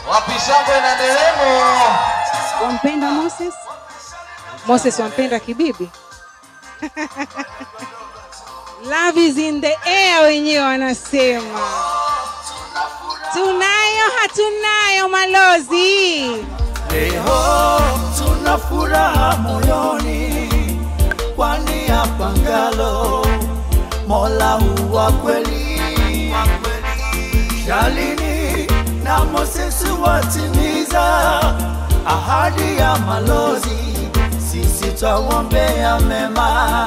Wapi shangwe na nderemo? Wampenda Moses? Moses wampenda Kibibi? Love is in the air wenyewe wanasema. Tunayo hatunayo malozi. Leo tuna furaha moyoni, kwani hapa ngalo Mola huwa kweli. Shalini na Moses watimiza ahadi ya malozi, sisi twawombea mema.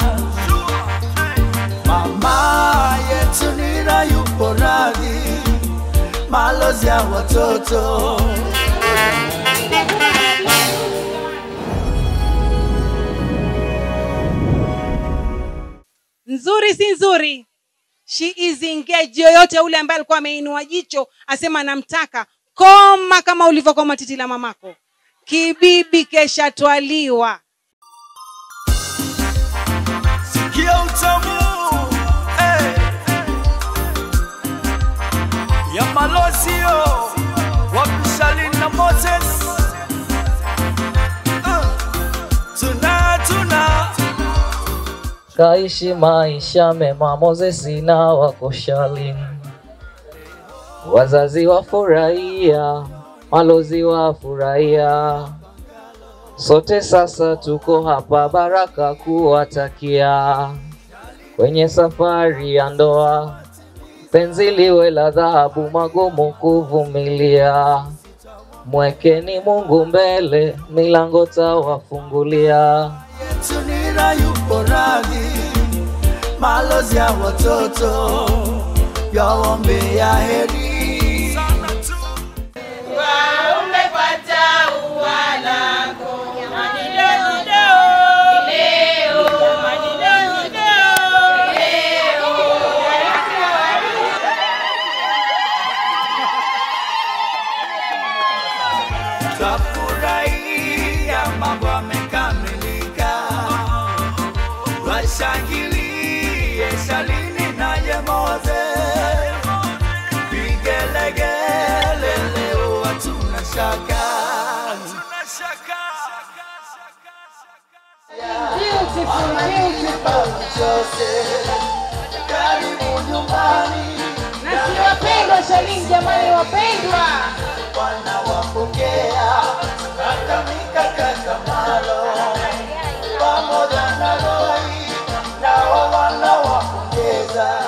Mama yetu Nira yupo radhi, malozi ya watoto Nzuri si nzuri? She is engaged. Yoyote ule ambaye alikuwa ameinua jicho asema namtaka, koma kama ulivyokoma titi la mamako. Kibibi keshatwaliwa. Sikia utamu eh, ya malozio wapishalin na Moses uh, tuna tuna kaishi maisha mema Moses na wako Shalin, wazazi wafurahia, malozi wafurahia, sote sasa tuko hapa baraka kuwatakia kwenye safari ya ndoa, penzi liwe la dhahabu, magumu kuvumilia. Mwekeni Mungu mbele, milango tawafungulia. Tunira yupo radhi, malozi ya watoto yaombea heri umepata ua lako jamani leo leo leo jamani leo leo leo Twafurahia mambo yamekamilika, washangilie Shalini naye Moses, vigelegele leo hatuna shaka. Karibu nyumbani, na si wapendwa Shalini jamani wapendwa wanawapokea kaka mikakaka malo pamoja na Roy nao wanawapongeza.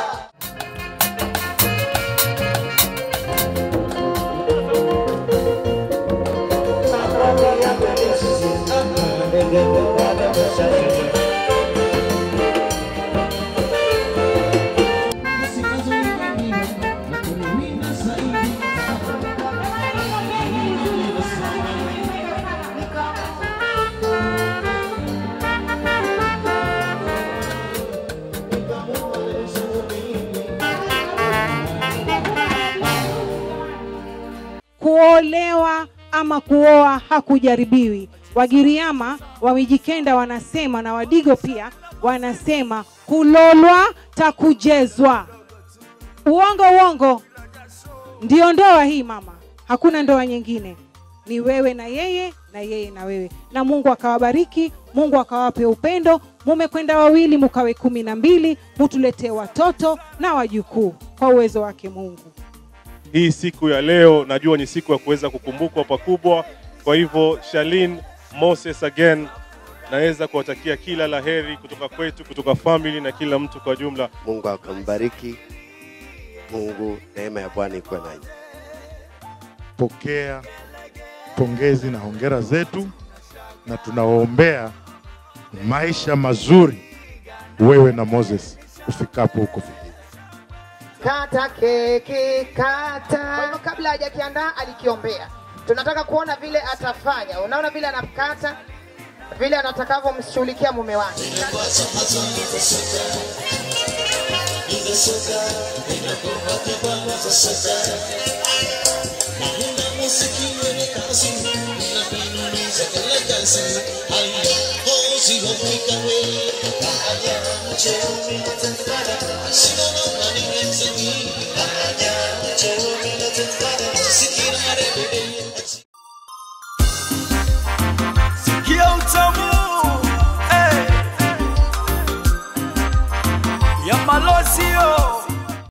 kuolewa ama kuoa hakujaribiwi. Wagiriama wa Mijikenda wanasema na Wadigo pia wanasema kulolwa takujezwa. Uongo uongo, ndio ndoa hii mama, hakuna ndoa nyingine, ni wewe na yeye na yeye na wewe, na Mungu akawabariki, Mungu akawape upendo, mumekwenda wawili mukawe kumi na mbili, mutuletee watoto na wajukuu kwa uwezo wake Mungu. hii siku ya leo najua ni siku ya kuweza kukumbukwa pakubwa. Kwa hivyo Shalin Moses again, naweza kuwatakia kila la heri kutoka kwetu, kutoka family na kila mtu kwa jumla. Mungu akambariki. Mungu, neema ya Bwana ikuwe nanyi. pokea pongezi na hongera zetu, na tunawaombea maisha mazuri wewe na Moses ufikapo huko Fiji. kata keki kata. Kwa hivyo kabla hajakiandaa alikiombea. Tunataka kuona vile atafanya. Unaona vile anakata, vile atakavyomshughulikia mume wake. Sina